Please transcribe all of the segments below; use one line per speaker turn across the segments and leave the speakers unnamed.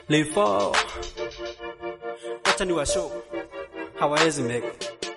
Live wacha ni wa show hawawezi make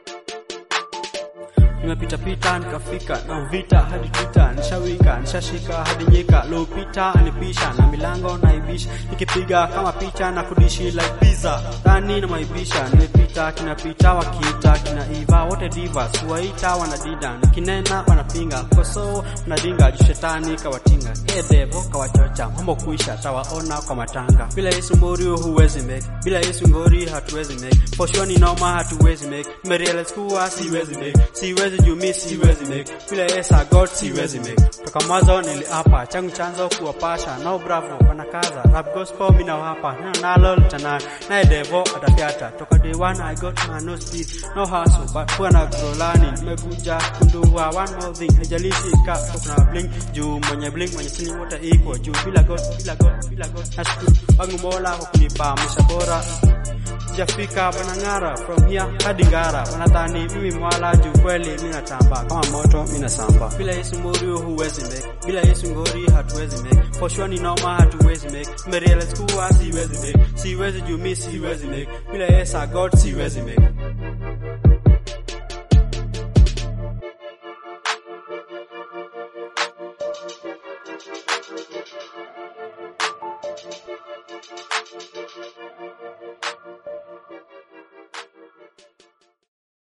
nimepita pita nikafika na vita hadi twitter nishawika nishashika hadi nyika lopita anipisha na milango naibisha nikipiga kama picha na kudishi like pizza dhani na maibisha nimepita kinapita wakiita kinaiva wote divas kuwaita wanadida nikinena wanapinga koso wanadinga juu shetani kawatinga edevo kawachocha mambo kuisha tawaona kwa matanga bila yesu morio huwezi make bila yesu ngori hatuwezi make poshoni noma hatuwezi make nimerealize kuwa siwezi make siwezi juu mi siwezi make bila yesu god siwezi make toka mwanzo niliapa changu chanzo kuwapasha no bravo wanakaza rap gospel mina wapa neno nalo litana naye devo atafyata toka day one i got my no speed no hustle but huwa na grolani nimekuja kundua one more thing haijalishi ka kuna blink juu mwenye blink mwenye sini wote iko juu bila god bila god bila god nashukuru wangu mola kwa kunipa maisha bora sijafika banang'ara from here hadi ngara wanadhani mimi mwala juu kweli mi natamba kama moto mi nasamba bila yesu morio huwezi make bila yesu ngori hatuwezi make poshwani noma hatuwezi make nimerealize kuwa siwezi make siwezi juu mi siwezi make bila yesu god siwezi make